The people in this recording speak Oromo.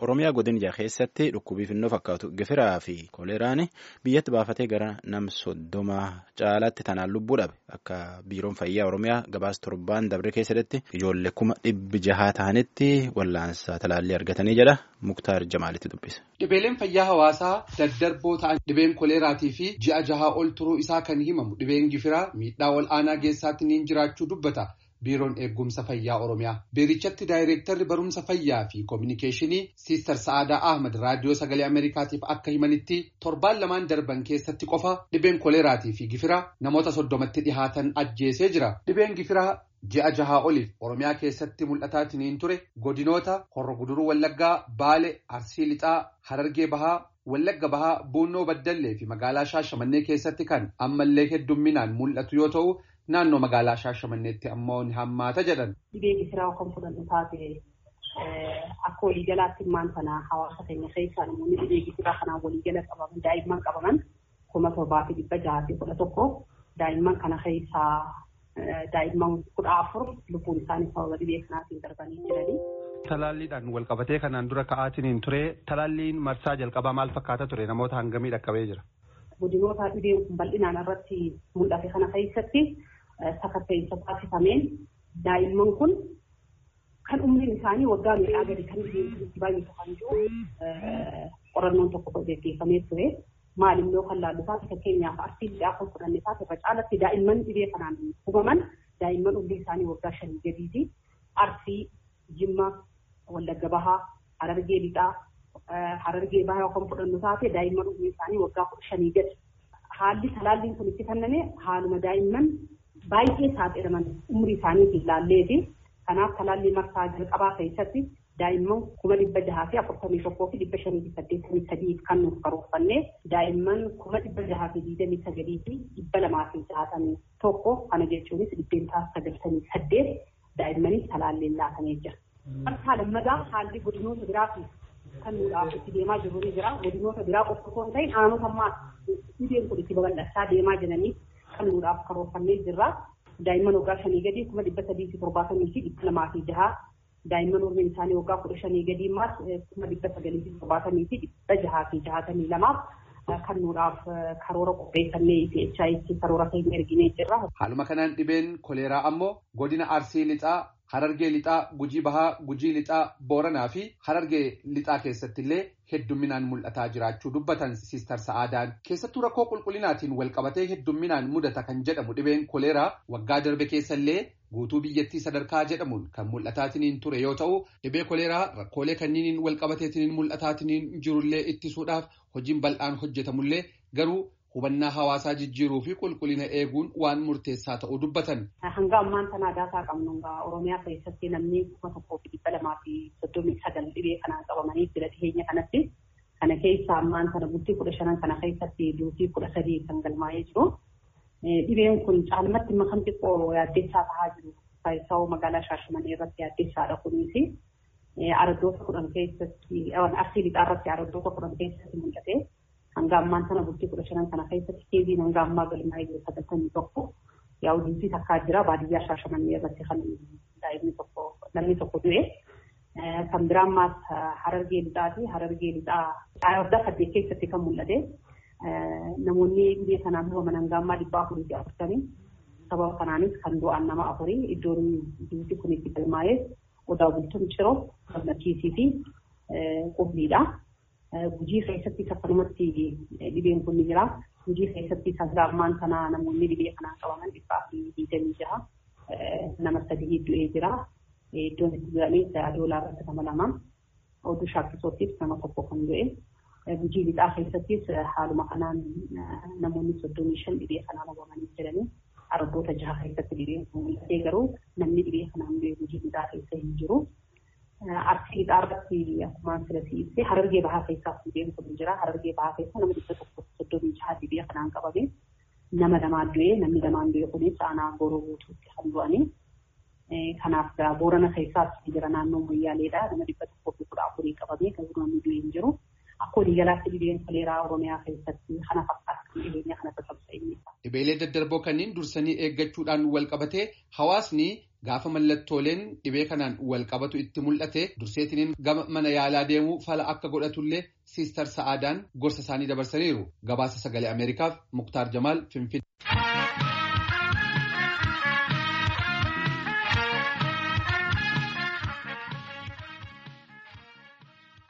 Oromiyaa godina keessatti dhukkubii finnoo fakkaatu gifiraa fi koleeraan biyyatti baafatee gara nam soddoma caalaatti tanaan lubbuu dhabe akka biiroon fayyaa Oromiyaa gabaasa torbaan dabre keessatti ijoollee kuma dhibbi jahaa ta'anitti wallaansa talaallii argatanii jedha Muktaar Jamaalitti dubbise. Dhibeeleen fayyaa hawaasaa daddarboo ta'an dhibeen koleeraatii fi ji'a jahaa ol turuu isaa kan himamu dhibeen gifiraa miidhaa ol aanaa geessaatti ni jiraachuu dubbata. Biiroon eegumsa fayyaa Oromiyaa. Biirichatti daayireektarri barumsa fayyaa fi koominikeeshinii Siistar Sa'aadaa Ahmad raadiyoo sagalee Ameerikaatiif akka himanitti torbaan lamaan darban keessatti qofa dhibeen koleeraatii fi gifiraa namoota soddomatti dhihaatan ajjeesee jira. Dhibeen gifiraa ji'a jahaa oliif Oromiyaa keessatti mul'ataatiin ture godinoota Horro Guduruu Wallaggaa, Baale, Arsii Lixaa, Harargee Bahaa. Wallagga Bahaa, Buunnoo Baddallee fi magaalaa Shaashamannee keessatti kan ammallee heddumminaan mul'atu yoo ta'u. Naannoo magaalaa Shaashamanneetti ammoo ni hammaata jedhan. Dhibee gifiraa kan fudhannu taate akka waliigalaatti immaan sana hawaasa keenya keessaa namoonni dhibee gifiraa kanaan waliigala qabaman daa'imman qabaman kuma torbaa fi dhibba jaha fi kudha tokko daa'imman kana keessaa daa'imman kudha afur lubbuun isaanii sababa dhibee kanaatiin darbanii jiranii. Talaalliidhaan wal qabatee kanaan dura ka'aatiin ture talaalliin marsaa jalqabaa maal fakkaata ture namoota hangamii dhaqqabee jira. Godinoota dhibeen kun bal'inaan irratti mul'ate kana keessatti sakatta'insa taasifameen daa'imman kun kan umriin isaanii waggaa meeqaa gadi kan dhibeen kun itti baay'atu kan jiru qorannoon tokko gaggeeffamee ture. Maalimmoo kan laallu taate fakkeenyaaf arsii lixaa kan fudhanne taate irra caalatti daa'imman dhibee kanaan hubaman daa'imman umrii isaanii waggaa shanii gadiiti. Arsii, Jimma, Wallagga Bahaa, Harargee Lixaa, Harargee Bahaa kan fudhannu taate daa'imman umrii isaanii waggaa kudha shanii gadi. Haalli talaalliin kun itti kenname haaluma daa'imman baay'ee saaxilaman umrii isaaniitiin laalleeti. Kanaaf talaallii marsaa jalqabaa keessatti daa'imman kuma dhibba jahaa fi afurtamii tokkoo fi dhibba shanii fi saddeettamii sadii kan nuuf karoorfanne daa'imman kuma dhibba jahaa fi digdamii sagalii fi dhibba lamaa fi jaatamii tokko kana jechuunis dhibbeentaa sagaltamii saddeet daa'immaniif talaalliin laatamee jira. Marsaa lammadaa haalli godinoota biraa fi kan nuudhaaf itti deemaa jiru ni jira. Godinoota biraa qofa osoo hin ta'in aanota ammaa dhibeen kun itti babal'achaa deemaa jiranii kan nuudhaaf karoorfannee jirra. Daa'imman waggaa shanii gadii kuma dhibba sadii fi torbaatamii fi dhibba lamaa fi jahaa daa'imman umriin isaanii waggaa kudha shanii gadii immaas kuma dhibba sagalii fi torbaatamii fi dhibba jahaa fi jahaatamii lamaaf kan nuudhaaf karoora qopheeffannee fi HIV karoora keenya erginee jirra. Haaluma kanaan dhibeen koleeraa ammoo godina Arsii Lixaa Harargee Lixaa, Gujii Bahaa, Gujii Lixaa, Booranaa fi Harargee Lixaa keessatti illee heddumminaan mul'ataa jiraachuu dubbatan Siistar Sa'aadaan. Keessattuu rakkoo qulqullinaatiin wal qabatee heddumminaan mudata kan jedhamu dhibeen koleeraa waggaa darbe keessa illee guutuu biyyattii sadarkaa jedhamuun kan mul'ataatiin ture yoo ta'u, dhibee koleeraa rakkoolee kanniiniin wal qabateetiin mul'ataatiin jirullee ittisuudhaaf hojiin bal'aan hojjetamullee garuu hubannaa hawaasaa jijjiiruu fi qulqullina eeguun waan murteessaa ta'uu dubbatan. Hanga ammaan tanaa daataa qabnu Oromiyaa keessatti namni kuma tokkoo fi dhibba lamaa fi soddomii sagal dhibee kanaan qabamanii jira dhiyeenya kanatti. Kana keessa ammaan sana bultii kudha shanan kana keessatti duutii kudha sadii kan galmaa'ee jiru. Dhibeen kun caalmatti makam xiqqoo yaaddeessaa tahaa jiru. Faayisaa magaalaa Shaashamanii irratti yaaddeessaadha kunis. Araddoota kudhan keessatti arsii lixaa irratti araddoota kudhan keessatti mul'ate. hanga ammaan sana bultii kudha shanan kana keessatti keeziin hanga ammaa galmaa'ee jiru sagaltamii tokko yaa'u duutii takkaa jira baadiyyaa shaashamannee irratti kan daa'imni tokko namni tokko du'e kan biraan maas harargee lixaati harargee lixaa waggaa saddeet keessatti kan mul'ate namoonni dhibee kanaan hubaman hanga ammaa dhibbaa afurii fi afurtamii sababa kanaanis kan du'an nama afurii iddoon duutii kun itti galmaa'ee odaa bultuun ciroo gammachiisii fi qubniidha. Gujii keessatti akkanumatti dhibeen kun ni jira. Gujii keessatti hanga ammaan sana namoonni dhibee kanaan qabaman dhibbaa fi digdamii jaha nama sadii du'ee jira. Iddoon itti du'anii doolaa irratti nama lama. Oduu shaakkisootiif nama tokko kan du'e. Gujii lixaa keessattis haaluma kanaan namoonni soddomii shan dhibee kanaan qabamanii jiranii. Araddoota jaha keessatti dhibeen kun mul'atee garuu namni dhibee kanaan du'e gujii lixaa keessa hin jiru. Arsii lixaa irratti akkuma filasiisee harargee bahaa keessaas dhibeen kun jira. Harargee bahaa keessa nama dhibba tokko soddomii jaha dhibee kanaan qabame nama lamaan du'ee namni lamaan du'e kunis aanaa gooroo guutuutti kan du'anii. Kanaaf boorana keessaas jira naannoo Moyyaaleedha. Nama dhibba tokkoo fi kudha afurii qabamee garuu namni du'e hin jiru. Akka waliigalaatti dhibeen koleeraa Oromiyaa keessatti kana fakkaata dhibeenya kana tasaabsa inni. dhibeelee daddarboo kanneen dursanii eeggachuudhaan wal qabatee hawaasni gaafa mallattooleen dhibee kanaan wal qabatu itti mul'ate durseetiniin gama mana yaalaa deemuu fala akka godhatullee siistar sa'aadaan gorsa isaanii dabarsaniiru gabaasa sagalee ameerikaaf muktaar jamaal finfinnee.